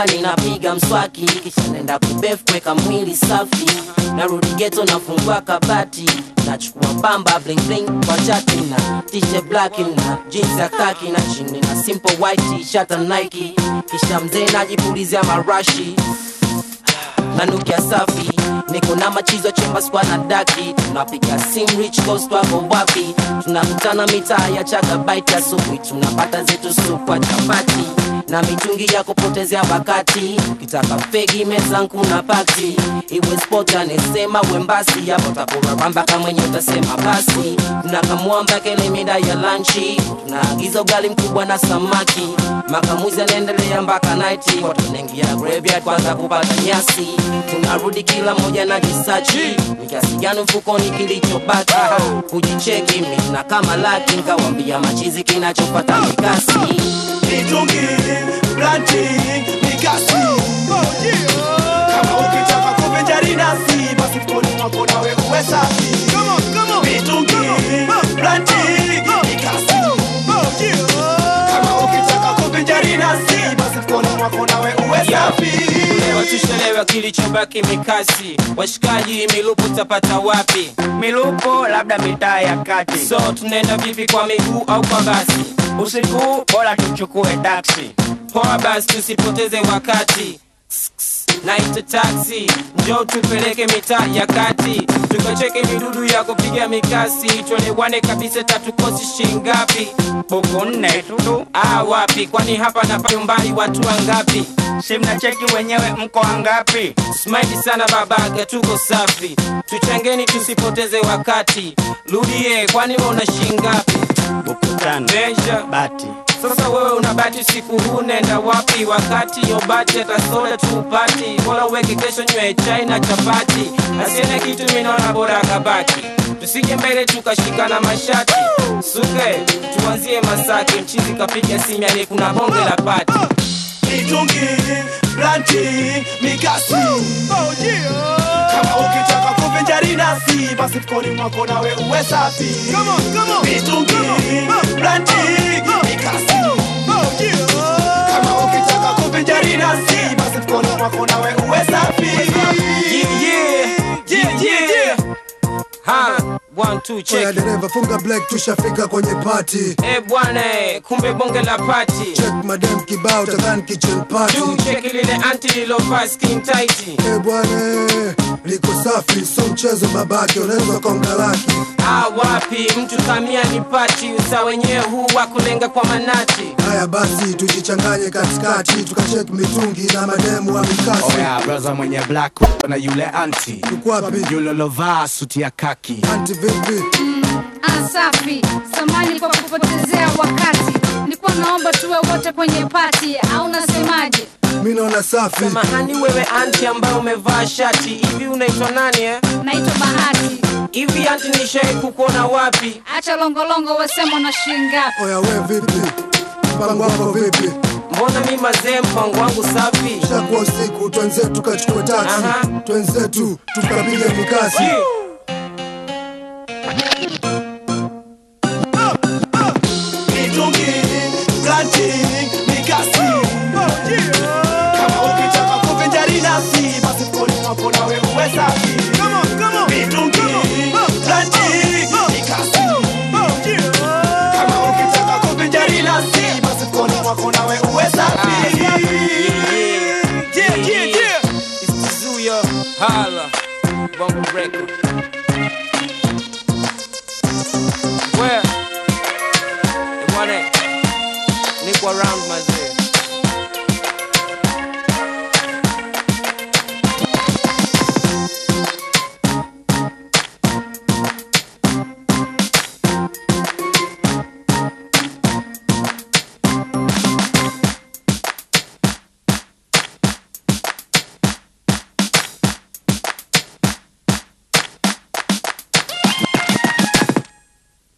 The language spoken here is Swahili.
nyumbani napiga mswaki kisha nenda kubef kweka mwili safi narudi geto nafungua kabati nachukua pamba bling bling kwa chati na tishe black na jeans ya kaki na chini na simple white t-shirt na Nike kisha mzee najipulizia marashi nanukia safi niko na machizo chemba skwa na daki tunapiga sim rich coast wako wapi tunakutana mitaa ya chagabaiti asubuhi tunapata zetu supwa chapati na mitungi ya kupotezea wakati kitaka fegi mezangu na pati iwe sport anesema wembasi hapo takuraramba kamwenye utasema basi tunakamwamba kele mida ya lanchi tunaagiza ugali mkubwa na samaki makamuzi anaendelea mpaka naiti watu wanaingia graveyard kwanza kupata nyasi tunarudi kila moja na jisachi ni kiasi gani mfukoni kilichobaki kujicheki mina kama laki nkawambia machizi kinachopata mikasi mitungi blanti mikasi kama ukitaka kuvinjari nasi basi mkoni mwako nawe uwe safi mitungi blanti mikasi kama ukitaka kuvinjari nasi basi mkoni mwako nawe uwe safi Leo tushelewa kilichobaki mikasi washikaji milupu tapata wapi milupo labda mitaa ya kati so tunaenda vipi kwa miguu au kwa basi usiku bora tuchukue taksi poa basi tusipoteze wakati naita taxi njoo tupeleke mitaa ya kati tukacheke midudu ya kupiga mikasi tuelewane kabisa tatukosi shingapi buku nne tu ah wapi kwani hapa napata umbali watu wangapi si mnacheki wenyewe mko wangapi smaidi sana babaga tuko safi tuchangeni tusipoteze wakati rudie kwani we una shingapi buku tano Measure. bati sasa wewe unabati usiku huu nenda wapi wakati yobati atasoda tupati bora uweke kesho nywe chai na chapati asiene kitu minaona bora akabaki tusije mbele tukashikana mashati suke tuanzie masaki mchizi kapiga simyani kuna bonge la pati mitungi blanti mikasi kama ukitaka kuvinjari nasi basi mkoni mwako nawe uwe safi mitungi blanti mikasi kama ukitaka kuvinjari nasi basi mkoni mwako nawe uwe safi yeah, yeah, yeah, yeah. Ha, one, two, Oya check. dereva funga black tushafika kwenye party Eh bwana, eh, kumbe bonge la pati check madam kibao tadhani kitchen party tu cheki lile anti lilovaa skin tight Eh bwana liko safi so mchezo babake unaweza konga laki Ah, wapi mtu kamia ni pati usa wenyewe huu wa kulenga kwa manati haya basi tujichanganye katikati tukachek mitungi na mademu wa mikasi Oya braza mwenye black na yule anti Yuko wapi yule lovaa suti ya kaki anti vipi Asafi, samani kwa kupotezea wakati. Nilikuwa naomba tuwe wote kwenye pati, au unasemaje? mi naona safi samahani wewe anti ambaye umevaa shati hivi unaitwa nani eh? Naitwa Bahati. hivi anti nishai kukuona wapi Acha longolongo, wesema na shilingi ngapi? oya we vipi mpango wako vipi mbona mi mazee mpango wangu safi shakuwa usiku twenzetu tukachukue taksi Aha. twenzetu tukapiga mikasi Yeah. mitungi blanti mikasi kama ukitaka kuvinjari nasi basi mkoni mwako nawe uwe safi mitungi blanti mikasi kama ukitaka kuvinjari nasi basi mkoni mwako nawe uwe safi Yeah, yeah, yeah. It's Tizuya, Hala, Bongo Record. Where? Bwana, niko around mazee.